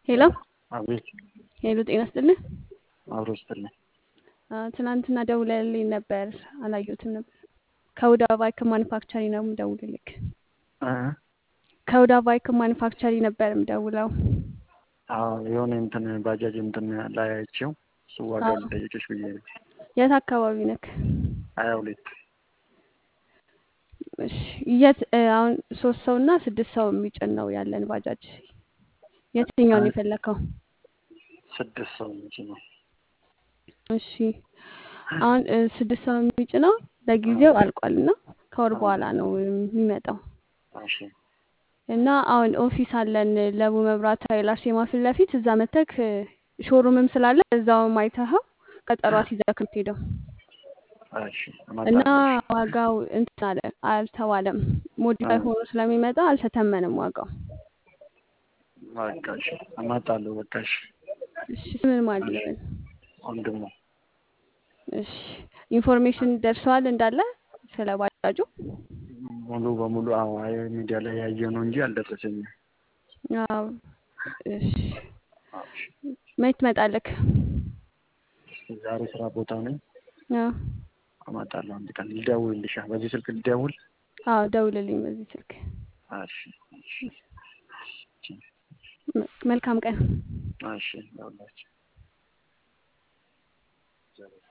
ሄሎ አቤት ሄሎ፣ ጤና ይስጥልኝ። አብሮ ስትልኝ አ፣ ትናንትና ደውለልኝ ነበር፣ አላየሁትም ነበር። ከሁዳ ቫይክ ማኒፋክቸሪ ነው የምደውልልክ። እ? ከሁዳ ቫይክ ማኒፋክቸሪ ነበር የምደውለው። አዎ የሆነ እንትን ባጃጅ እንትን ላይ አይቼው እሱ ዋጋ አዎ። ልጠይቅሽ ብዬ ነው። የት አካባቢ ነክ? ሀያ ሁለት እሺ፣ የት እ፣ አሁን ሶስት ሰው እና ስድስት ሰው የሚጭን ነው ያለን ባጃጅ። የትኛውን እ? የፈለከው? ስድስት ሰው እንጂ ነው። እሺ፣ አሁን እ፣ ስድስት ሰው የሚጭነው ለጊዜው አልቋል እና ከወር በኋላ ነው የሚመጣው እሺ እና አሁን ኦፊስ አለን ለቡ መብራት ኃይል አርሴማ ፊት ለፊት እዛ መተክ ሾሩምም ስላለ እዛውም አይተኸው ቀጠሮ አስይዘህ የምትሄደው እሺ እና እመጣለሁ። ዋጋው እንትን አለ አልተባለም። ሞዲፋይ እ፣ ሆኖ ስለሚመጣ አልተተመንም ዋጋው። በቃ እሺ እመጣለሁ። በቃ እሺ እሺ ስምን ማን እሺ ልበል? ወንድሙ እሺ ኢንፎርሜሽን ደርሰዋል እንዳለ ስለ ባጃጁ? ሙሉ በሙሉ አዎ አይ ሚዲያ ላይ ያየው ነው እንጂ አልደረሰኝም። አዎ። እሺ አዎ፣ እሺ መች ትመጣለክ? ዛሬ ስራ ቦታ ነኝ። አዎ እመጣለሁ አንድ ቀን ልደውልልሻ። በዚህ ስልክ ልደውል? አዎ፣ ደውልልኝ በዚህ ስልክ። እሺ እሺ እሺ መ- መልካም ቀን። እሺ ይኸውላችሁ